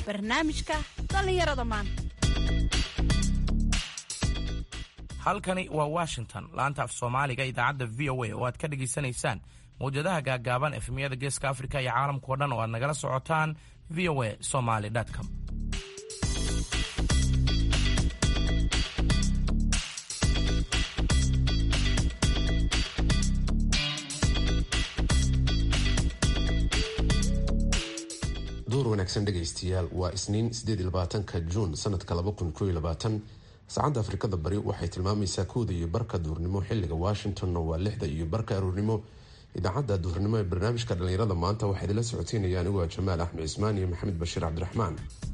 barnaamijka dhallinyarada maanta halkani waa washington laanta af soomaaliga idaacadda v o a oo aad ka dhegaysanaysaan mawjadaha gaaggaaban efemyada geeska afrika iyo caalamkao dhan oo aad nagala socotaan v o a somaly com door wanaagsan dhegaystayaal waa isniin ka juun sanadka saacadda afrikada bari waxay tilmaamaysaa kooda iyo barka duurnimo xiliga washingtonna waa lixda iyo barka aruurnimo idaacadda duurnimo ee barnaamijka dhallinyarada maanta waxaa idinla socoteynaya anigu waa jamaal axmed cismaan iyo maxamed bashiir cabdiraxmaan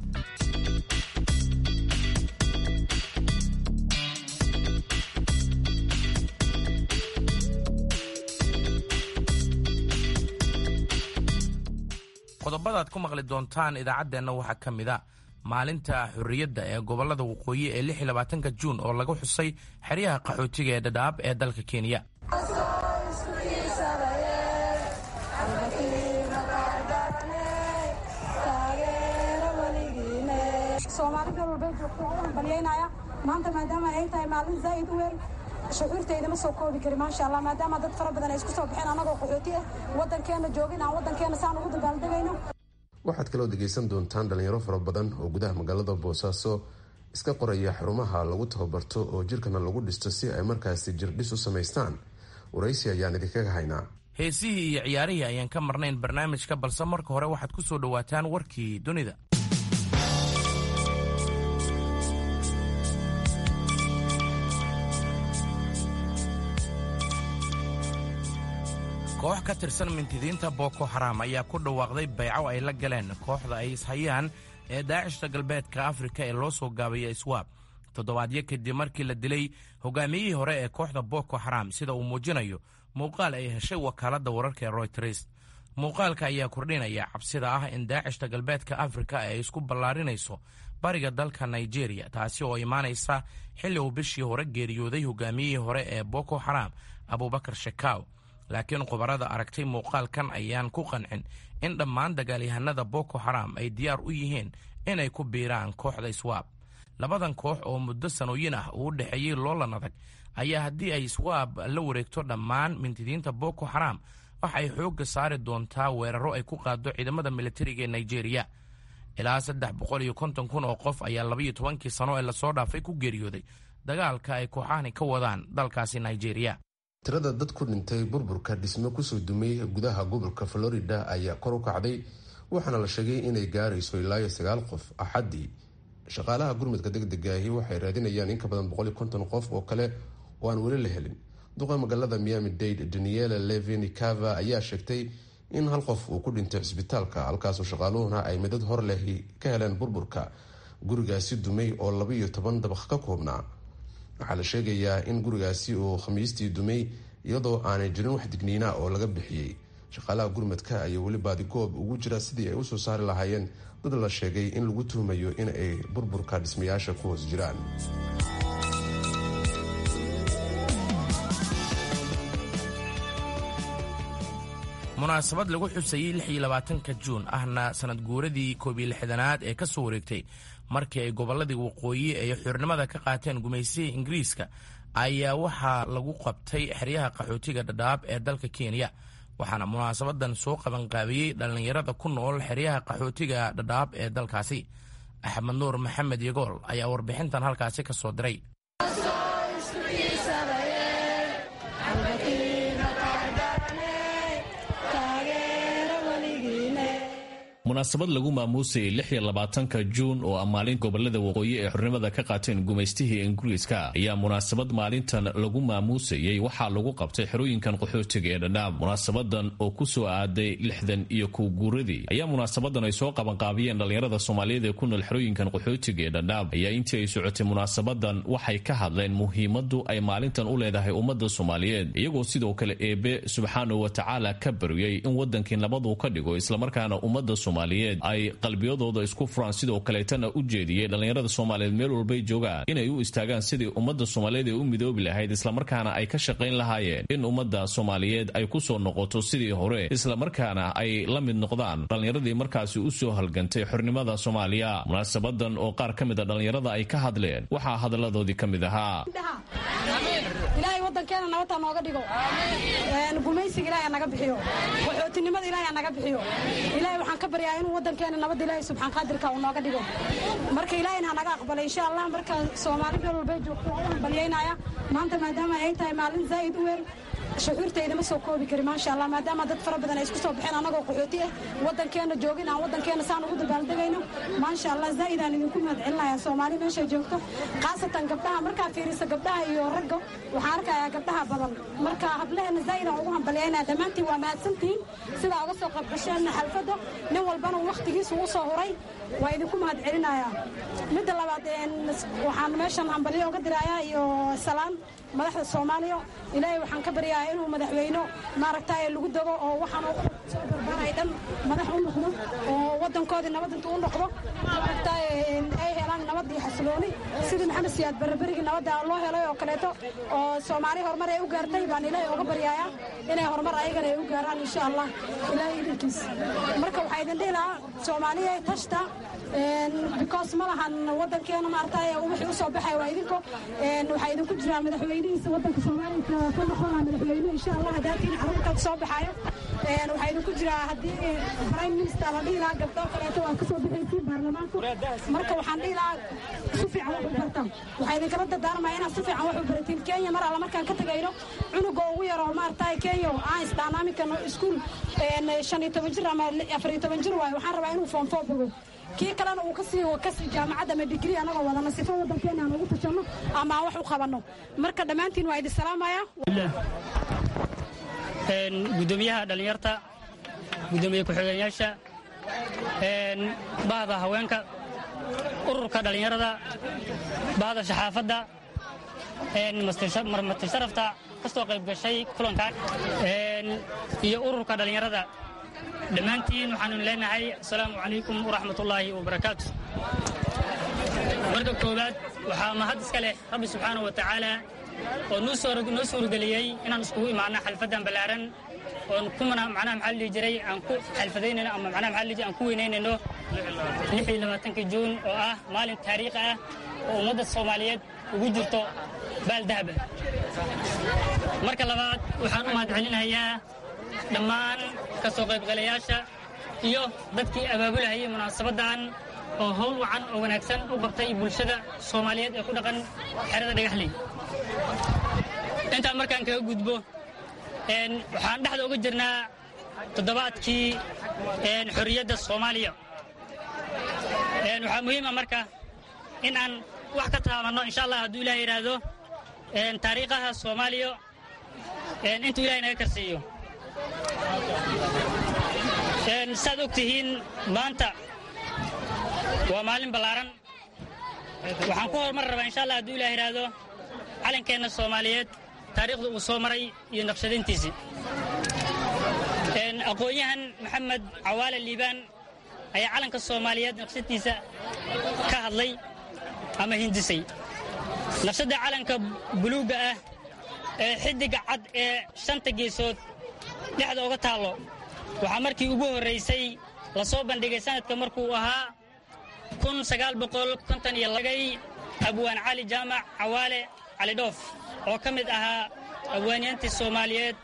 qodobadaad ku maqli doontaan idaacaddeenna waxaa ka mid a maalinta xurriyadda ee gobollada waqooyi ee lix iyo labaatanka juun oo lagu xusay xeryaha qaxootiga ee dhadhaab ee dalka kenya soomaali meel walbay joogto oo u balyaynaya maanta maadaama ay tahay maalin zaa'id u weyn shucuurtayda ma soo koobi kari maasha allah maadaama dad fara badan ay isku soo baxeen annagoo qaxooti ah waddankeena joogin aan waddankeena saan ugu dabaaldegayno waxaad kaloo dhegaysan doontaan dhalinyaro fara badan oo gudaha magaalada boosaaso iska qoraya xarumaha lagu tababarto oo jirkana lagu dhisto si ay markaasi jirdhis u samaystaan waraysi ayaan idinkaga haynaa heesihii iyo ciyaarihii ayaan ka marnayn barnaamijka balse marka hore waxaad ku soo dhowaataan warkii dunida koox ka tirsan mintidiinta boko xaram ayaa ku dhawaaqday bayco ay la galeen kooxda ay ishayaan ee daacishta galbeedka afrika ee loo soo gaabaya iswaab toddobaadyo kadib markii la dilay hogaamiyihii hore ee kooxda boko xaram sida uu muujinayo muuqaal ay heshay wakaaladda wararka ee royters muuqaalka ayaa kordhinaya cabsida ah in daacishta galbeedka afrika ay isku ballaarinayso bariga dalka nigeria taasi oo imaanaysa xilli uu bishii hore geeriyooday hogaamiyihii hore ee boko xaram abubakar shekaaw laakiin khubarada aragtay muuqaalkan ayaan ku qancin in dhammaan dagaalyahanada boko xaram ay diyaar u yihiin inay ku biiraan kooxda iswaab labadan koox oo muddo sanooyin ah uu dhexeeyey loolan adag ayaa haddii ay iswaab la wareegto dhammaan mintidiinta boko xaram waxa ay xoogga saari doontaa weeraro ay ku qaado ciidamada militariga ee nigeria ilaa saddex boqol iyo konton kun oo qof ayaa labaiyo tobankii sano ee lasoo dhaafay ku geeriyooday dagaalka ay kooxahani ka wadaan dalkaasi nigeria tirada dad ku dhintay burburka dhismo kusoo dumay gudaha gobolka florida ayaa kor u kacday waxaana la sheegay inay gaarayso ilaa iyo sagaal qof axaddii shaqaalaha gurmudka degdegaahi waxay raadinayaan in ka badan boqol iyo konton qof oo kale oo aan weli la helin duqa magaalada miami dade daniela levin cava ayaa sheegtay in hal qof uu ku dhintay cisbitaalka halkaasoo shaqaaluhuna ay midad hor leh ka heleen burburka gurigaasi dumay oo laba iyo toban dabaq ka koobnaa waxaa la sheegayaa in gurigaasi uu khamiistii dumay iyadoo aanay jirin wax digniina oo laga bixiyey shaqaalaha gurmadka ayaa weli baadigoob ugu jira sidii ay usoo saari lahaayeen dad la sheegay in lagu tuhmayo in ay burburka dhismayaasha ku hoos jiraan munaasabad lagu xusayey lix iyo labaatanka juun ahna sanad guuradii koob iyo lixdanaad ee ka soo wareegtay markii ay gobolladii waqooyi ay xurnimada ka qaateen gumaysihii ingiriiska ayaa waxaa lagu qabtay xeryaha qaxootiga dhadhaab ee dalka kenya waxaana munaasabadan soo qabanqaabiyey dhallinyarada ku nool xeryaha qaxootiga dhadhaab ee dalkaasi axmed nuur maxamed yagool ayaa warbixintan halkaasi ka soo diray munaasabad lagu maamuusayay lix iyo labaatanka juun oo ah maalin gobolada waqooyi ee xornimada ka qaateen gumaystihii ingiriiska ayaa munaasabad maalintan lagu maamuusayey waxaa lagu qabtay xerooyinkan qaxootiga ee dhadhaab munaasabadan oo ku soo aaday lixdan iyo kow guuradii ayaa munaasabadan ay soo qabanqaabiyeen dhallinyarada soomaaliyeed ee ku nool xerooyinkan qaxootiga ee dhadhaab ayaa intii ay socotay munaasabadan waxay ka hadleen muhiimadu ay maalintan u leedahay ummadda soomaaliyeed iyagoo sidoo kale eebe subxaanahu watacaala ka baryay in wadankii nabadu ka dhigo islamarkaana ummadda soomaaliyeed ay qalbiyadooda isku furaan sidoo kaleetana u jeediyey dhallinyarada soomaaliyeed meel walbay joogaan inay u istaagaan sidii ummadda soomaaliyeed ee u midoobi lahayd islamarkaana ay ka shaqayn lahaayeen in ummadda soomaaliyeed ay ku soo noqoto sidii hore islamarkaana ay la mid noqdaan dhallinyaradii markaasi u soo halgantay xornimada soomaaliya munaasabadan oo qaar ka mid a dhallinyarada ay ka hadleen waxaa hadalladoodii ka mid ahaa ilaahay wadankeena nabadta nooga dhigo gumaysiga ilaahay naga bixiyo qaxootinimada ilaahay naga bixiyo ilaahay waxaan ka baryaa inuu wadankeena nabadda ilaahay subxaan qaadirka uu nooga dhigo marka ilaahayna ha naga aqbalay insha allah marka soomaali meel walbay joogto oo u hambalyaynaya maanta maadaama ay tahay maalin zaa'id u weyn shucuurtayda ma soo koobi kari maasha allah maadaama dad fara badan ay isku soo baxeen annagoo qaxooti ah waddankeena joogin aan waddankeena saan ugu dabaaldegayno maasha allah zaa'id aan idinku mahadcelinayaa soomaali meesha joogto khaasatan gabdhaha markaa fiirisa gabdhaha iyo ragga waxaan arkayaa gabdhaha badan marka hablaheena zaa'id aan ugu hambalyaynaya dhammaantiin waa mahadsantihiin sidaa uga soo qaybgasheen xalfadda nin walbana wakhtigiisa ugu soo huray waa idinku mahadcelinayaa midda labaad waxaan meeshan hambalyo uga dirayaa iyo salaan madaxda soomaaliya ilaahay waxaan ka baryaa inuu madaxweyno maaragtay lagu dago oo waxaan soo barbaray dhan madax u noqdo oo wadankoodii nabad intuu u noqdo maaragtay ay helaan nabad iyo xasilooni sidii maxamed siyaad barberigii nabadda loo helay oo kaleeto oo soomaali horumar ay u gaartay baan ilaahay uga baryaaya inay horumar ayagana ay u gaaraan insha allah ilaahay idinkiis marka waxaa idin dhihi lahaa soomaaliya tashta because ma lahan wadankeena maaragtay wixii u soo baxay waa idinko waxaa idinku jiraa madaxweynihiisa wadanka soomaaliya ka noqona madaxweyne insha allah hadaatiin carruurta soo baxaayo waxaa idinku jiraa haddii prime minister la dhihi lahaa gabdho kaleeto waa kasoo bixaysiin baarlamaanku marka waxaan dhihi lahaa si fiican wax u bartaan waxaa idinkala dardaarmaya inaad si fiican wax u baratiin kenya mar alla markaan ka tegayno cunuga ugu yaro maaragtay kenya aan isdhaanaamikano iskuul shan iyo toban jir ama afar iyo toban jir waayo waxaan rabaa inuu foonfoo bogo kii kalena uu kasii kasii jaamacadda ama digrii anagoo wadana sifo wadankeena aan ugu tashanno ama aan wax u qabanno marka dhammaantiin waa idin salaamaya gudoomiyaha dhallinyarta gudoomiye ku-xigeenyaasha bahda haweenka ururka dhallinyarada bahda shaxaafadda marmati sharafta ka soo qayb gashay kulankan iyo ururka dhallinyarada dhammaantiin waxaanu leenahay asalaamu calaykum waraxmatullaahi wabarakaatu marka koowaad waxaa mahad iska leh rabbi subxaanah wa tacaala oo noo suurageliyey inaan iskugu imaano xalfaddan ballaaran oon kumana macnaha maxaa dhihi jiray aan ku xalfadaynayno ama macnaha maxaa dhihi jiray aan ku weynaynayno lix iyo labaatanka juun oo ah maalin taariikhi ah oo ummadda soomaaliyeed ugu jirto baal dahaba marka labaad waxaan u mahadcelinayaa dhammaan ka soo qaybgalayaasha iyo dadkii abaabulahayay munaasabaddan oo howl wacan oo wanaagsan u qabtay bulshada soomaaliyeed ee ku dhaqan xerada dhagaxley intaan markaan kaga gudbo waxaan dhexda uga jirnaa toddobaadkii xorriyadda soomaaliya waxaa muhiima marka in aan wax ka taabanno insha allah hadduu ilaah yidhaahdo taariikhaha soomaaliya intuu ilahay naga karsiiyo saad og tihiin maanta waa maalin ballaaran waxaan ku horumar rabaa insha allah hadduu ilah yidhaahdo calankeenna soomaaliyeed taariikhda uu soo maray iyo naqshadayntiisii aqoon-yahan maxamed cawaale liibaan ayaa calanka soomaaliyeed naqshadtiisa ka hadlay ama hindisay naqshadda calanka buluugga ah ee xiddiga cad ee shanta geesood dhexda uga taallo waxaa markii ugu horraysay la soo bandhigay sanadka markuu ahaa kun sagaal boqol konton iyo lagay abwaan cali jaamac cawaale cali dhoof oo ka mid ahaa abwaanyaantii soomaaliyeed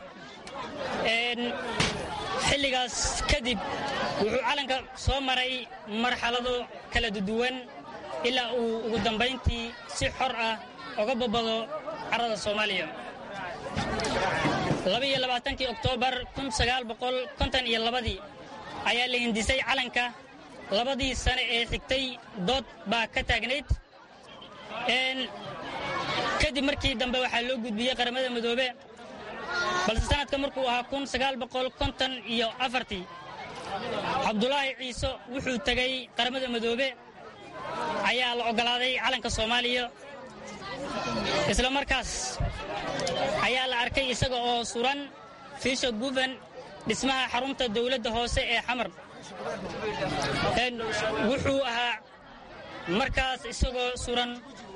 xilligaas kadib wuxuu calanka soo maray marxalado kala duduwan ilaa uu ugu dambayntii si xor ah oga babado carrada soomaaliya labaiyo labaatankii oktoobar kun sagaal boqol konton iyo labadii ayaa la hindisay calanka labadii sane ee xigtay dood baa ka taagnayd kadib markii dambe waxaa loo gudbiyey qaramada midoobe balse sanadka markuu ahaa kun sagaal boqol konton iyo afartii cabdulaahi ciise wuxuu tegey qaramada midoobe ayaa la oggolaaday calanka soomaaliya isla markaas ayaa la arkay isaga oo suran fiisha guvan dhismaha xarunta dawladda hoose ee xamar wuxuu ahaa markaas isagoo suran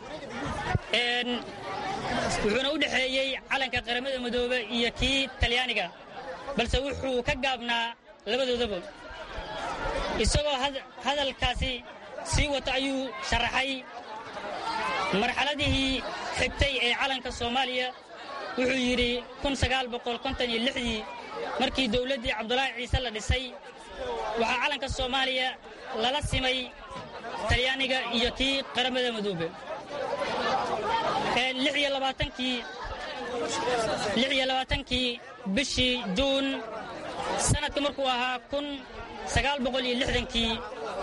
wuxuuna u dhexeeyey calanka qaramada midoobe iyo kii talyaaniga balse wuxuu ka gaabnaa labadoodaba isagoo hadalkaasi sii wata ayuu sharaxay marxaladihii xigtay ee calanka soomaaliya wuxuu yidhi dii markii dowladdii cabdulaahi ciise la dhisay waxaa calanka soomaaliya lala simay talyaaniga iyo kii qaramada midoobe kii bishii juun sanadka markuu ahaa kii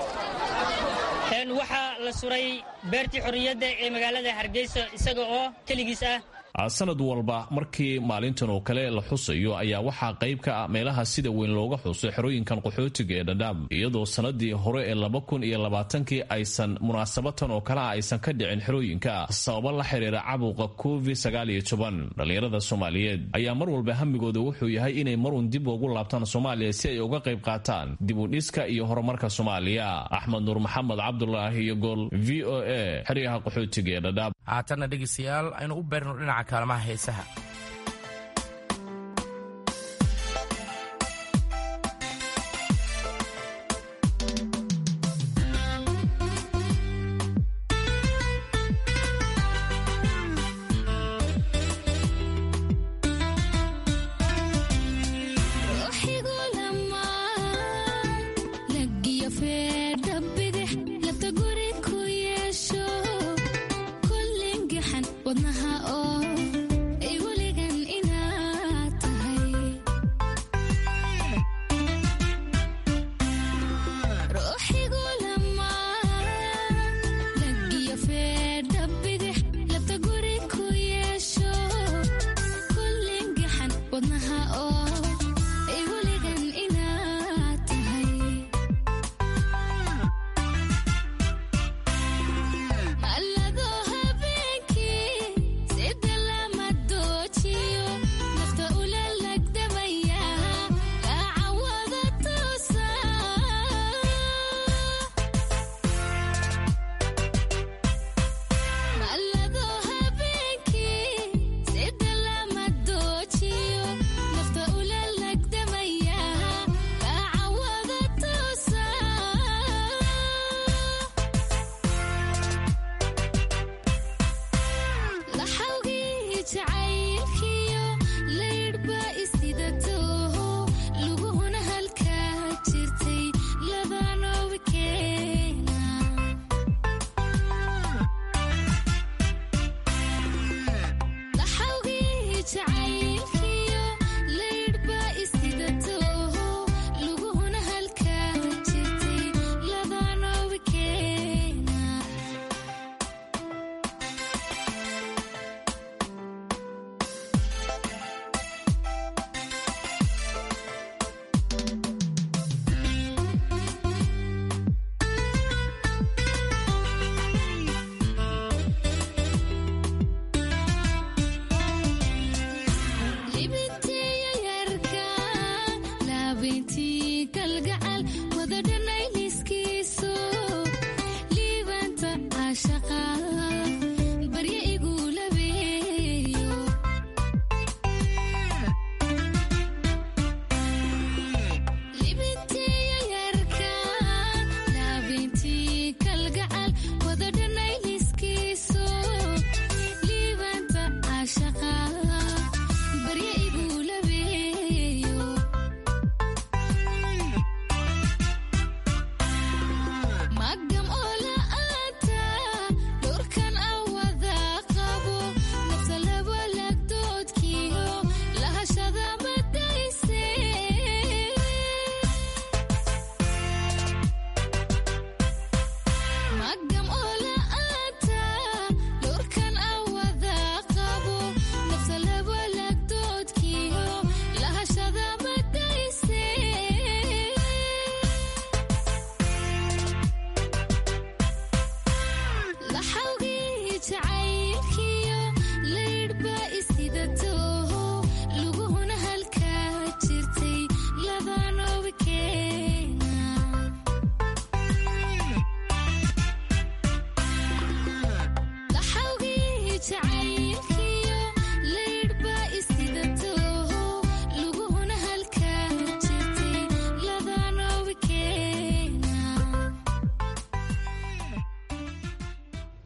waxaa la suray beertii xorriyadda ee magaalada hargeysa isaga oo keligiis ah sanad walba markii maalintan oo kale la xusayo ayaa waxaa qayb ka ah meelaha sida weyn looga xuso xerooyinkan qaxootiga ee dhadhaab iyadoo sanadii hore ee laba kun iyo labaatankii aysan munaasabatan oo kale ah aysan ka dhicin xerooyinka sababo la xiriira cabuqa covid sagaaliyo toban dhallinyarada soomaaliyeed ayaa mar walba hamigooda wuxuu yahay inay marun dib ugu laabtaan soomaaliya si ay uga qayb qaataan dib u dhiska iyo horumarka soomaaliya axmed nuur maxamed cabdulaahi iyo gool v o a xeryaha qaxootiga ee dhadhaab haatanna dhegeystayaal aynu u beerno dhinaca kaalmaha heesaha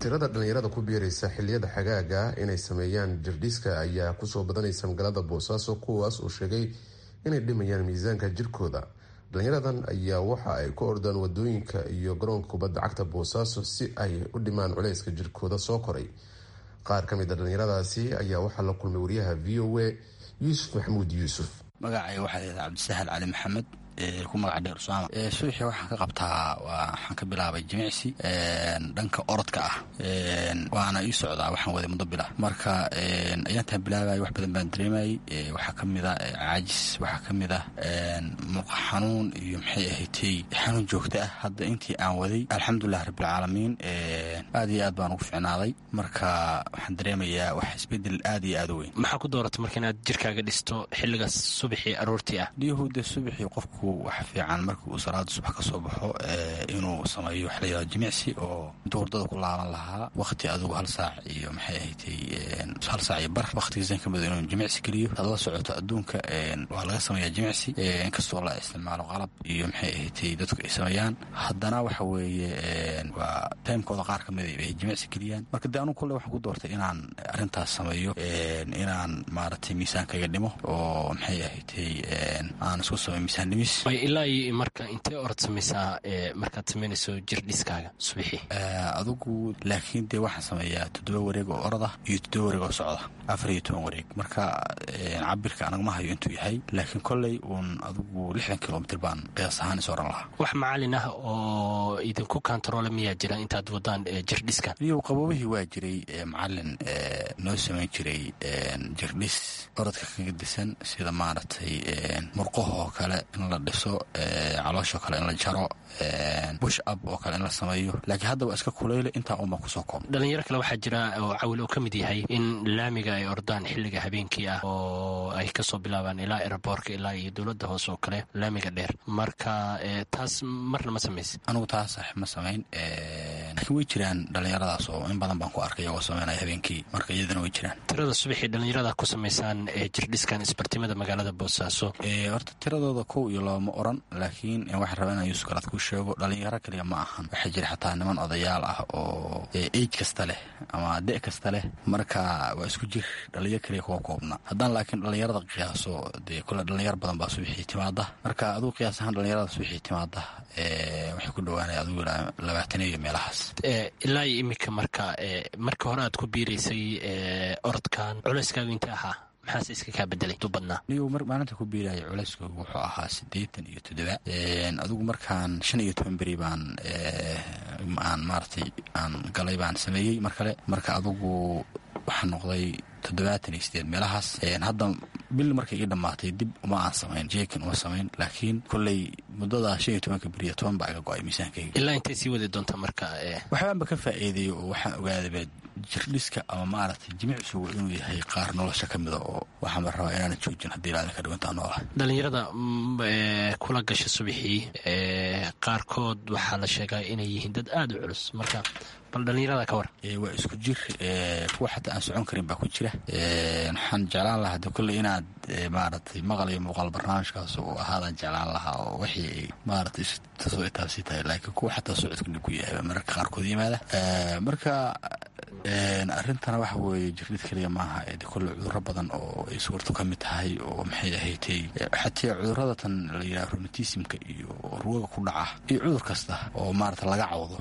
tirada dhallinyarada ku biiraysa xiliyada xagaaga inay sameeyaan jirdhiska ayaa kusoo badanaysa magaalada boosaaso kuwaas oo sheegay inay dhimayaan miisaanka jirkooda dhalinyaradan ayaa waxa ay ku ordaan wadooyinka iyo garoonka kubadda cagta boosaaso si ay u dhimaan culeyska jirkooda soo koray qaar ka mid a dhallinyaradaasi ayaa waxaa la kulmay wariyaha v o a yuusuf maxamuud yuusuf magacay waxaa layidhaha cabdisahal cali maxamed ku magaca dheer usaama subaxii waxaan ka qabtaa waxaan ka bilaabay jimicsi dhanka orodka ah waana ii socdaa waxaan waday muddo bila marka ayaantaan bilaabay wax badan baan dareemayay waxaa ka mid a caajis waxaa ka mid ah muqa xanuun iyo maxay ahaydtay xanuun joogta ah hadda intii aan waday alxamdulilah rabbilcaalamiin aad iyo aad baan ugu ficnaaday marka waxaan dareemayaa wax isbedel aad iyo aad u weyn maxaa ku dooratay marka inaad jirkaaga dhisto xilligaas subaxii aroortii ah dhiyahuude subaxii qofku waxa fiican markii uu salaada subax ka soo baxo inuu sameeyo wax layihahdo jimicsi oo intuu hurdada ku laaban lahaa wakhti adugu hal saac iyo maxay ahaydtay hal saac iyo bar wakhtigiisan ka mida inuu jimicsi geliyo had la socoto adduunka waa laga sameeyaa jimicsi inkastoo la isticmaalo qalab iyo maxay ahaydtay dadku ay sameeyaan haddana waxa weeye waa taymkooda qaar ka mida ay jimicsi geliyaan marka dee anugu kolle waxaan ku doortay inaan arrintaas sameeyo inaan maaragtay miisaankayga dhimo oo maxay ahaydtay aan isku sameyo miisaan dhimis ilaa iyo marka intee orod samaysaa markaad samaynayso jirdhiskaaga subaxii adugu laakiin dee waxaan sameeyaa toddoba wareeg oo oroda iyo toddoba wareeg oo socda afar iyo toban wareeg marka cabirka anagma hayo intuu yahay laakiin kolley uun adugu lixdan kilomitr baan qiyaas ahaan is oran lahaa wax macalin ah oo idinku kantaroole miyaa jira intaad wadaan jirdhiska iyo qaboobihii waa jiray macalin noo samayn jiray jirdhis orodka kaga disan sida maaragtay murqahoo kale in la dhiso calooshoo kale in la jaro bush up oo kale in la sameeyo laakiin hadda waa iska kuleyle intaa unbaa kusoo koob dhalinyaro kale waxaa jira oo cawil uu ka mid yahay in laamiga ay ordaan xilliga habeenkii ah oo ay kasoo bilaabaan ilaa eraboorka ilaa iyo dowladda hoose oo kale laamiga dheer marka taas marna ma samaysa anugu taas ma samayn laakiin way jiraan dhalinyaradaas oo in badan baan ku arkay iyagoo sameynaya habeenkii marka iyadana way jiraan tirada subaxii dhalinyarada ku samaysaan jirdhiskan isbartimada magaalada boosaaso horta tiradooda kow iyo laba ma oran laakiin waxaan rabaa inaan yuusuf galaad kuu sheego dhalinyaro kaliya ma ahan waxaa jira xataa niman odayaal ah oo eij kasta leh ama de kasta leh marka waa isku jir dhalinyaro kaliya kuwa koobna haddaan laakiin dhalinyarada qiyaaso dee kole dhalinyaro badan baa subaxii timaada marka adugu qiyaas ahaan dhalinyarada subaxii timaada waxay ku dhawaanaya adugu labaataniyo iyo meelahaas ilaa iyo iminka marka marka hore aad ku biiraysay orodkan culeyskaagu intee ahaa maxaase iska kaa bedelay du badnaa nigu maalinta ku biiraya culeyskoogu wuxuu ahaa siddeetan iyo toddoba adigu markaan shan iyo toban beri baan aan maaratay aan galay baan sameeyey mar kale marka adugu waxaa noqday toddobaatan iyo sideed meelahaas hadda bil markay ii dhammaatay dib uma aan samayn jeekin uma samayn laakiin kolley muddada shan iyo tobanka beriya toban baa iga go-ay miisaankayga ilaa intay sii wadi doontaa marka waxbaanba ka faa'iideeyo oo waxaan ogaadaba jirdhiska ama maaragtay jimicsigu inuu yahay qaar nolosha ka mida oo waxaanba rabaa inaana joojin haddii ilaadan ka dhiwantaa noola dhalinyarada kula gasha subaxii qaarkood waxaa la sheegaa inay yihiin dad aada u culus marka bal dhalinyarada ka war waa isku jir kuwa xataa aan socon karin baa ku jira waxaan jeclaan lahaa de kolley inaad maaragtay maqal iyo muuqaal barnaamijkaas uu ahaadaan jeclaan lahaa oo wixii ay maaratay tasoo itaabsi tahay laakiin kuwa xataa socodka dhib ku yahay mararka qaarkood yimaada marka arrintana waxa weeye jirdhid keliya maaha de kolley cudurro badan oo ay suurto ka mid tahay oo maxay ahaydtay xataa cudurrada tan la yidhaha romatismka iyo ruwaga ku dhaca iyo cudur kasta oo maarata laga cawdo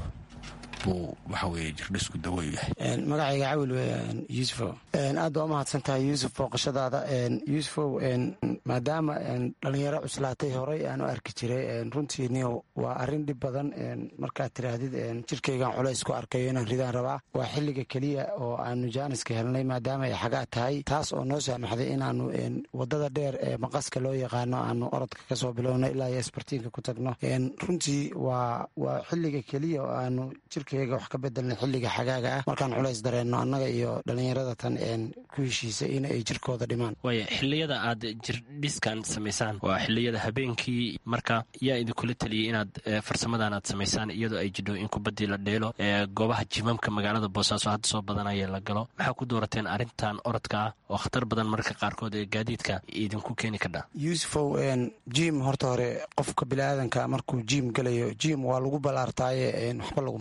waxa weye jirdhisku daweyu yahay magacayga cawil weeyaan yuusufow aad baa umahadsan tahay yuusuf booqashadaada yuusufow maadaama dhalinyaro cuslaatay horey aan u arki jiray runtii niyo waa arrin dhib badan markaad tiraahdid jirkaygan culays ku arkayo inaan ridaan rabaa waa xilliga keliya oo aanu jaaniska helnay maadaama ay xagaa tahay taas oo noo saamaxday inaanu wadada dheer ee maqaska loo yaqaano aanu orodka kasoo bilowno ilaa iyo isbartiinka ku tagno runtii waa waa xilliga keliya oo aanu jirka wax ka bedelna xilliga xagaaga ah markaan culays dareenno annaga iyo dhallinyarada tan ku heshiisa in ay jirkooda dhimaan waaya xilliyada aad jirdhiskan samaysaan waa xilliyada habeenkii marka yaa idinkula taliyey inaad farsamadan aad samaysaan iyadoo ay jidho in kubaddii la dheelo goobaha jimamka magaalada boosaaso hadda soo badanaya la galo maxaa ku doorateen arrintan orodka ah oo khatar badan mararka qaarkood ee gaadiidka idinku keeni kardha yuusufow jim horta hore qofka biniaadanka markuu jim gelayo jim waa lagu balaartaaye waxba laguma dhimo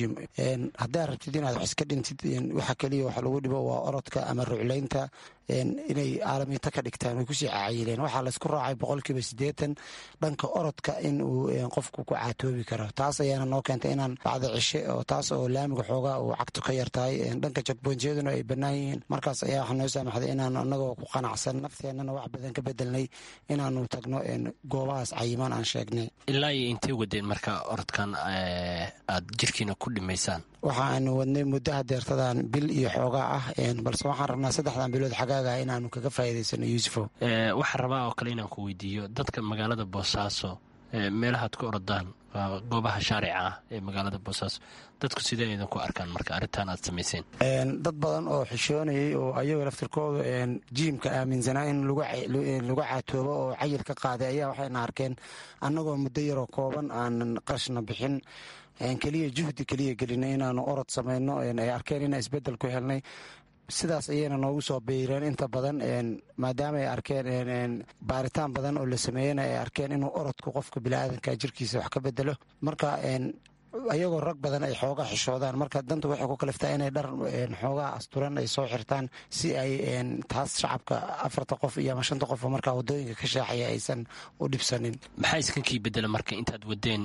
joojiyo haddaad rabtid inaad wax iska dhintid waxa keliya wax lagu dhibo waa orodka ama ruclaynta inay caalamiito ka dhigtaan way kusii cacayileen waxaa laysku raacay boqolkiiba siddeetan dhanka orodka in uu qofku ku caatoobi karo taas ayaana noo keentay inaan bacda cishe oo taas oo laamiga xoogaa uu cagto ka yartahay dhanka jagboonjiyaduna ay bannaan yihiin markaas ayaa waxaa noo saamaxday inaan anagoo ku qanacsan nafteennana wax badan ka bedelnay inaanu tagno goobahaas cayimaan aan sheegnay ilaa iyo intay wadeen marka orodkan aad jirkiina ku dhimaysaan waxa aanu wadnay muddaha deertadan bil iyo xoogaa ah balse waxaan rabnaa saddexdan bilood xagaaga inaanu kaga faa'iidaysano yuusufo waxaan rabaa oo kale inaan ku weydiiyo dadka magaalada boosaaso meelahaad ku orodaan waa goobaha shaarica ah ee magaalada boosaaso dadku sidee idinku arkaan marka arrintan aad samayseen dad badan oo xishoonayay oo ayaga laftirkooda jiimka aaminsanaa in lagu caatoobo oo cayil ka qaaday ayaa waxayna arkeen annagoo muddo yaroo kooban aanan qarashna bixin keliya juhdi keliya gelinay inaanu orod samayno ay arkeen inaan isbedel ku helnay sidaas ayayna noogu soo biireen inta badan maadaama ay arkeen baaritaan badan oo la sameeyena ay arkeen inuu orodku qofka biniaadanka jirkiisa wax ka bedelo marka ayagoo rag badan ay xoogaa xishoodaan marka danta waxay ku kaliftaa inay dhar xoogaa asturan ay soo xirtaan si ay taas shacabka afarta qof iyo ama shanta qof markaa wadooyinka ka shaaxaya aysan u dhibsanin maxaa iskankii bedela marka intaad wadeen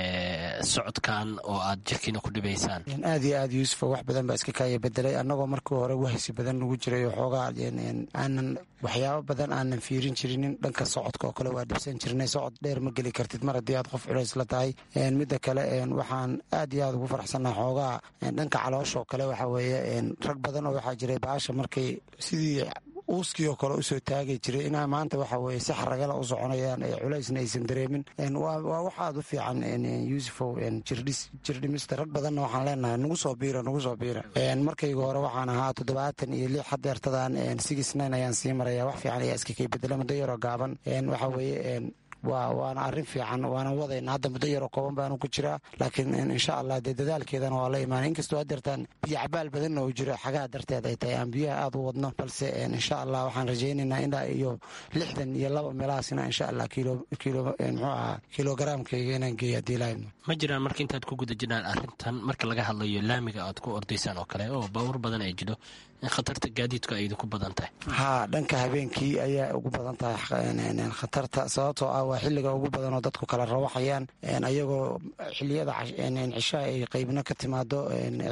socodkan oo aad jirkiina ku dhibaysaan aad iyo aad yuusuf wax badan baa iska kaaya bedelay annagoo markii hore wahsi badan lagu jiray oo xoogaa aanan waxyaabo badan aanan fiirin jirinin dhanka socodka oo kale waa dhibsan jirnay socod dheer ma geli kartid mar haddii aad qof culays la tahay midda kale waxaan aad iyo aad ugu faraxsannaha xoogaa dhanka calooshaoo kale waxa weeye rag badan oo waxaa jiray baasha markay sidii uuskii oo kale usoo taagi jiray inaa maanta waxa weye si xaragala u soconayaan culaysna aysan dareemin waa wax aad u fiican yuusufow jirdhimista rag badanna waxaan leenahay nagu soo biira nagu soo biira markayga hore waxaan ahaa toddobaatan iyo lix hadeertadan sigisnayn ayaan sii maraya wax fiican ayaa iska kay bedela muddo yaroo gaaban waxa weeye waana arrin fiican waana wadayna hadda muddo yaroo kooban baanu ku jiraa laakiin insha allah dee dadaalkeedana waa la imaanay inkastoo hadeertaan biyo cabaal badanna uu jiro xagaha darteed ay tahay aan biyaha aad u wadno balse insha allah waxaan rajaynaynaa ilaa iyo lixdan iyo laba meelahaasina insha allah muxuu ahaa kilogaraamkayga inaan geeyo haddii lahaydno ma jiraan marka intaad ku guda jiraan arrintan marka laga hadlayo laamiga aad ku ordaysaan oo kale oo baawur badan ay jiro in khatarta gaadiidku ay idinku badan tahay haa dhanka habeenkii ayaa ugu badan tahay khatarta sababtoo ah waa xilliga ugu badan oo dadku kala rawaxayaan ayagoo xiliyada cishaha ay qaybina ka timaado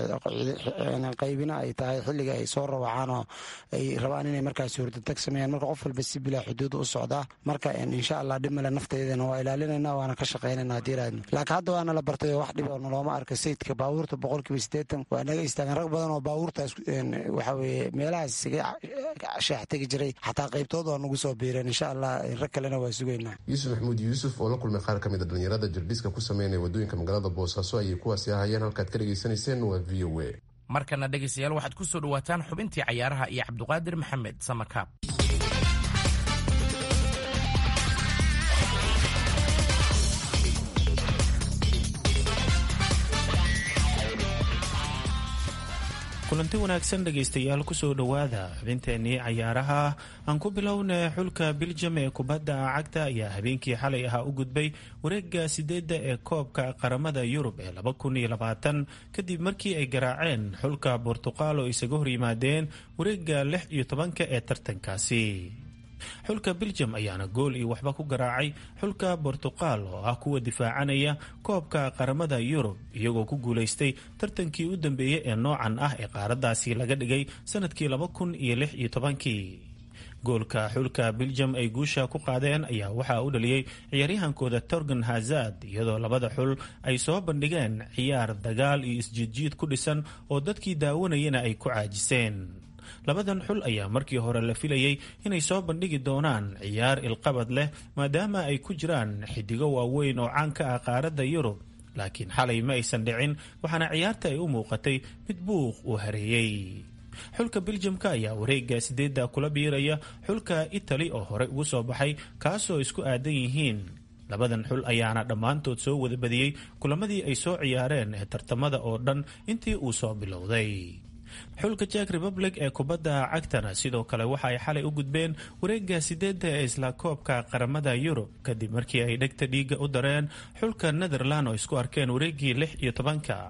qaybina ay tahay xilliga ay soo rawacaan oo ay rabaan inay markaas hurdadeg sameeyaan marka qof walba si bilaa xuduud u socdaa marka insha allah dhib male nafteedana waa ilaalinayna waana ka shaqaynayna haddii raadno laakiin hadda waana la bartay oo wax dhib oo nalooma arka sayidka baabuurta boqolkiiba siddeetan waa naga istaagan rag badan oo baabuurtaas waxa weye meelahaas isaga shaax tegi jiray xataa qaybtood waa nagu soo biireen insha allah rag kalena waa sugaynaa yuusuf maxamuud yuusuf oo la kulmay qaar ka mid a dhallinyarada jirdhiska ku sameynaya waddooyinka magaalada boosaaso ayay kuwaasi ahayeen halkaad ka dhegaysanayseen waa v o a markana dhegaystayaal waxaad ku soo dhawaataan xubintii cayaaraha iyo cabduqaadir maxamed samakaab kulanti wanaagsan dhegaystayaal kusoo dhowaada xubinteenii cayaaraha aan ku bilowna xulka biljam ee kubadda cagta ayaa habeenkii xalay ahaa u gudbay wareega sideedda ee koobka qaramada yurub ee kadib markii ay garaaceen xulka bortuqal oo isaga hor yimaadeen wareega lix iyo tobanka ee tartankaasi xulka beljam ayaana gool iyo waxba ku garaacay xulka bortuqal oo ah kuwa difaacanaya koobka qaramada yurub iyagoo ku guulaystay tartankii u dambeeyey ee noocan ah ee qaaradaasi laga dhigay sanadkii laba kun iyo lix iyo tobankii goolka xulka beljam ay guusha ku qaadeen ayaa waxaa u dhaliyey ciyaaryahankooda torgan hazard iyadoo labada xul ay soo bandhigeen ciyaar dagaal iyo isjiidjiid ku dhisan oo dadkii daawanayana ay ku caajiseen labadan xul ayaa markii hore la filayey inay soo bandhigi doonaan ciyaar ilqabad leh maadaama ay ku jiraan xidigo waaweyn oo caan ka ah qaaradda yurub laakiin xalay ma aysan dhicin waxaana ciyaarta ay u muuqatay mid buuq uu hareeyey xulka beljamka ayaa wareega sideedda kula biiraya xulka itali oo horey ugu soo baxay kaasoo isku aadan yihiin labadan xul ayaana dhammaantood soo wada badiyey kulamadii ay soo ciyaareen ee tartamada oo dhan intii uu soo bilowday xulka jek republic ee kubadda cagtana sidoo kale waxa ay xalay u gudbeen wareega sideedda ee isla koobka qaramada yurub kadib markii ay dhegta dhiiga u dareen xulka netherland oo isku arkeen wareegii lix iyo tobanka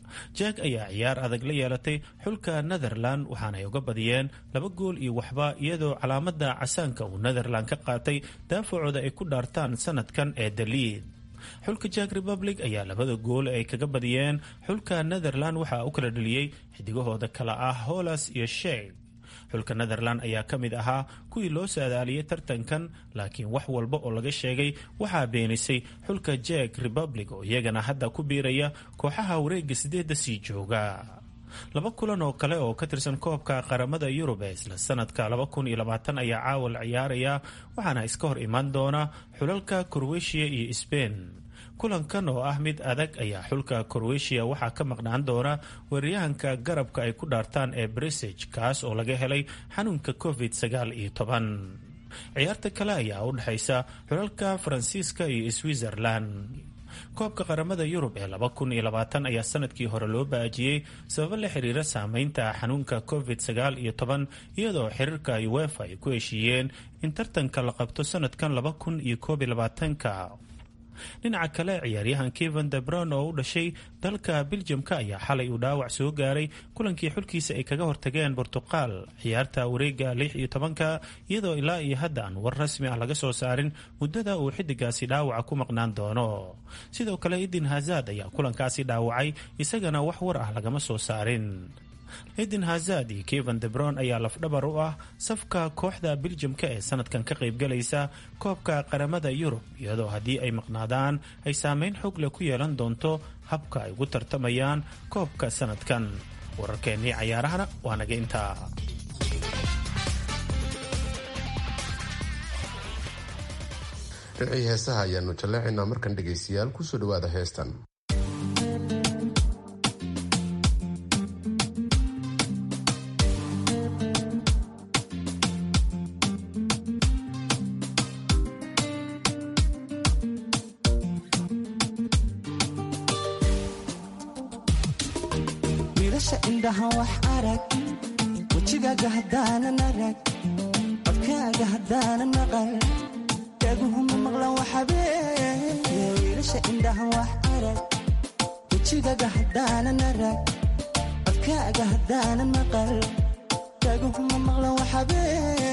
jack ayaa ciyaar adag la yeelatay xulka netherland waxaana ay uga badiyeen laba gool iyo waxba iyadoo calaamada casaanka uu netherland ka qaatay daafacooda ay ku dhaartaan sanadkan ee daliid xulka jack republic ayaa labada gool ay kaga badiyeen xulka netherland waxaa u kala dheliyey xidigahooda kale ah holas iyo sheeg xulka netherland ayaa ka mid ahaa kuwii loo saadaaliyey tartankan laakiin wax walba oo laga sheegay waxaa beenisay xulka jack republic oo iyagana hadda ku biiraya kooxaha wareega sideedda sii jooga laba kulan oo kale oo ka tirsan koobka qaramada yurub ee isla sanadka ayaa caawa la ciyaaraya waxaana iska hor imaan doona xulalka korweshiya iyo sbein kulankan oo ah mid adag ayaa xulka korweshiya waxaa ka maqnaan doona weeraryahanka garabka ay ku dhaartaan ee brisage kaas oo laga helay xanuunka covid sagaal iyo toban ciyaarta kale ayaa u dhexaysa xulalka faransiiska iyo switzerland koobka qaramada yurub ee ayaa sanadkii hore loo baajiyey sababo la xiriira saameynta xanuunka covid sagaal iyo toban iyadoo xiriirka uefa ay ku heshiiyeen in tartanka la qabto sanadkan laba kun iyo koob iyo labaatanka dhinaca kale ciyaaryahan kevan debron oo u dhashay dalka biljamka ayaa xalay uu dhaawac soo gaaray kulankii xulkiisa ay kaga hortageen bortuqal ciyaarta wareega lix iyo tobanka iyadoo ilaa iyo hadda aan war rasmi ah laga soo saarin muddada uu xidigaasi dhaawaca ku maqnaan doono sidoo kale idin hazad ayaa kulankaasi dhaawacay isagana wax war ah lagama soo saarin eden hazad iyo kevan debron ayaa lafdhabar u ah safka kooxda biljamka ee sanadkan ka qaybgalaysa koobka qaramada yurub iyadoo haddii ay maqnaadaan ay saameyn xog leh ku yeelan doonto habka ay ugu tartamayaan koobka sanadkan wararkeennii cayaarahana waa naga intaa dhinacii heesaha ayaanu jallaacaynaa markan dhegaystayaal kusoo dhawaada heestan wax arag wejigaaga hadaanan arag codkaaga hadaanan maqal dhaguhuma maqlan waxabee wiilasha indhaha wax arag wejigaaga hadaanan arag codkaaga hadaanan maqal dhaguhuma maqlan waxabee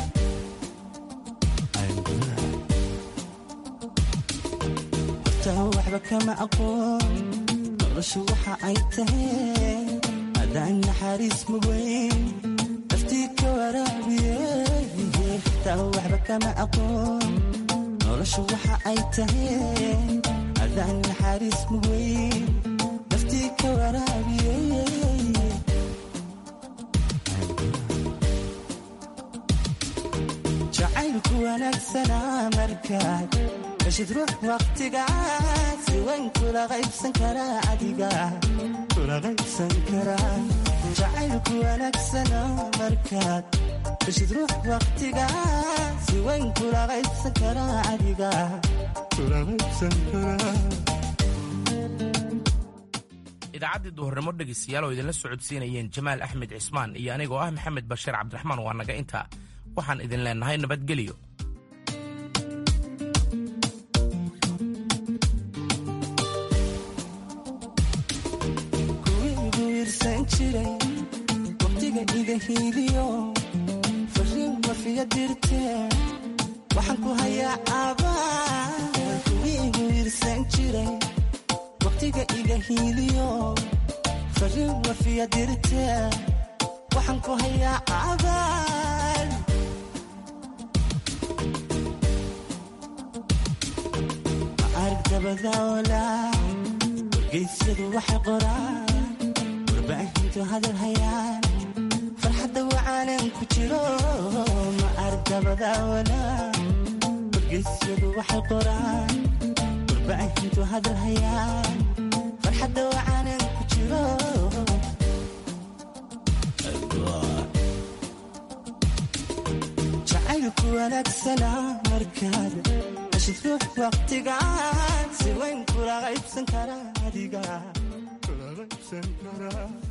horta waxba kama aqoon noloshu waxa ay tahay adaan naxariis mugeyn naftii ka waraabiye xitaa waxba kama aqoon noloshu waxa ay tahay adaan naxariis mugeyn naftii ka waraabiye jacaylku wanaagsanaa markaad heshid ruux wakhtigaas wayn kula qaybsan karaa adiga jacaylku wanaagsana markaad heshid ruux wakhtigaas wayn kula qaybsan karaa adiga idaacaddii duhurnimo dhegaystayaal oo idinla socodsiinayeen jamaal axmed cismaan iyo anigoo ah maxamed bashiir cabdiraxmaan waa naga intaa waxaan idin leenahay nabadgelyo waqtiga iga hiiliyo fariin wafiya dirtee waxaan ku hayaa abaal kuwii igu irsan jiray waqtiga iga hiiliyo fariin wafiya dirtee waxaan ku hayaa abaal ma arag dabadaola wargaysyadu waxay qoraan warbaahintu hadal hayaan farxadda wacaanan ku jiro ma argabadaawala wargeysyadu waxay qoraan warbaahintu hadal hayaan farxadda wacaanan ku jiro jacaylku wanaagsana markaad heshid ruux waqtigaan si weyn kula qaybsan karaa adiga kula qaybsan karaa